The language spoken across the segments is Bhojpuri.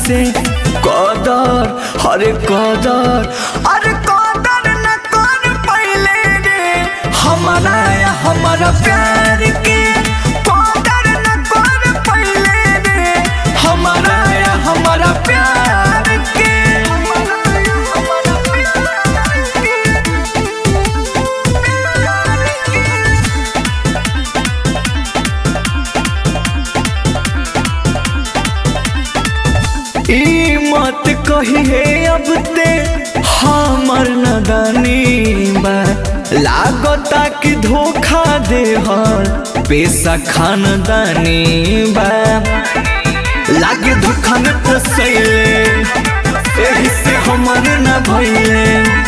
से कदर हरे कदर अरे कदर न कर पहले रे हमारा या हमारा प्यार के कदर न कर पहले रे हमारा या हमारा प्यार के हमारा या हमारा प्यार के ई मत कहिए अब ते हमर नदानी बा लागता कि धोखा दे हर पेशा खानदानी बा लागे धोखा में फसैले एही से हमर न भइले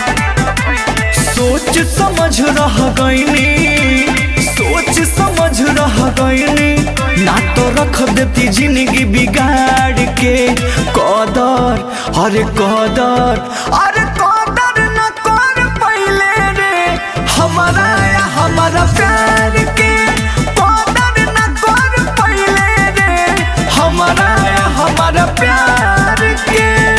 सोच समझ रह गईनी सोच समझ रह गईनी ना तो रख देती जिंदगी बिगाड़ के कदर अरे कदर अरे कदर न कर पहले रे हमारा या हमारा प्यार के कदर न कर पहले रे हमारा या हमारा प्यार के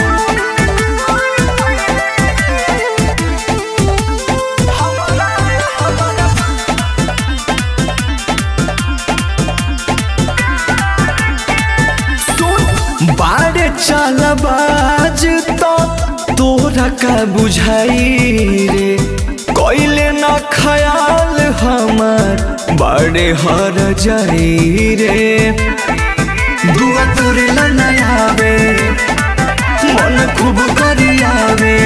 हमारा या हमारा सुन बाड़े चालबाज तो तोरा का बुझाई रे कोइले न ख्याल हमार बड़े हर जाई रे दुआ तोरे ला नयावे मन खूब करियावे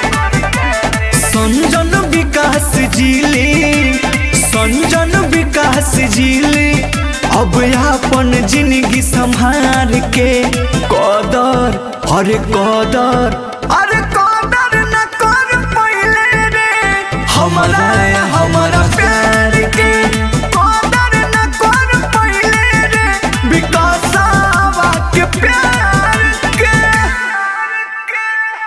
संजन विकास जिली संजन विकास जिली अब अपन जिंदगी संभार के कदर हरे कदर